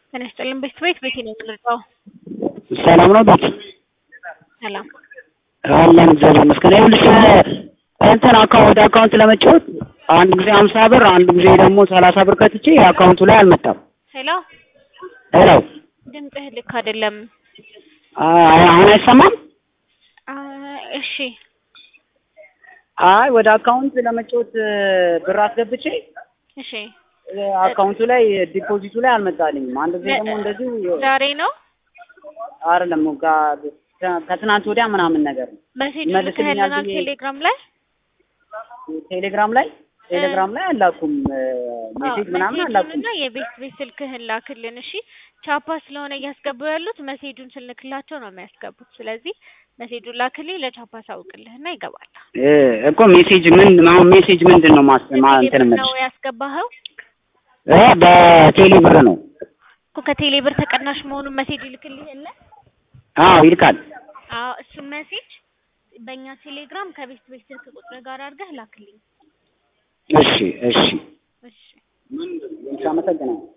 ጤና ይስጥልን ቤት ቤት ቤቴ ነው የምንርዳው። ሰላም ነው ቤት ሰላም አለን እግዚአብሔር ይመስገን። ይኸውልሽ እንትን አካውንት ወደ አካውንት ለመጫወት አንድ ጊዜ ሀምሳ ብር አንድ ጊዜ ደግሞ ሰላሳ ብር ከትቼ አካውንቱ ላይ አልመጣም። ሄሎ ሄሎ ድምፅህ ልክ አይደለም። አይ አሁን አይሰማም? አ፣ እሺ አይ ወደ አካውንት ለመጫወት ብር አስገብቼ እሺ አካውንቱ ላይ ዲፖዚቱ ላይ አልመጣልኝም። አንድ ጊዜ ደግሞ እንደዚሁ ዛሬ ነው አይደለም ከ- ከትናንት ወዲያ ምናምን ነገር ነው። መሴጅ ይመልስልኛል ልከህልናል ብዬ- ቴሌግራም ላይ ቴሌግራም ላይ ቴሌግራም ላይ አላኩም ሜሴጅ ምናምን አላኩም። እና የቤት ቤት ስልክህን ላክልን። እሺ ቻፓ ስለሆነ እያስገቡ ያሉት መሴጁን ስልክላቸው ነው የሚያስገቡት። ስለዚህ መሴጁን ላክልኝ ለቻፓ ሳውቅልህና ይገባል። እ እኮ ሜሴጅ ምን አሁን ሜሴጅ ምንድን ነው ማስ ማ እንትን ቴሌብር የምልሽ ነው ያስገባኸው እ በቴሌ ብር ነው። እኮ ከቴሌ ብር ተቀናሽ መሆኑን መሴጅ ይልክልህ የለ አዎ ይልካል። አዎ እሱን መሴጅ በእኛ ቴሌግራም ከቤት ቤት ስልክ ቁጥር ጋር አድርገህ ላክልኝ። እሺ እሺ እሺ አመሰግናለሁ።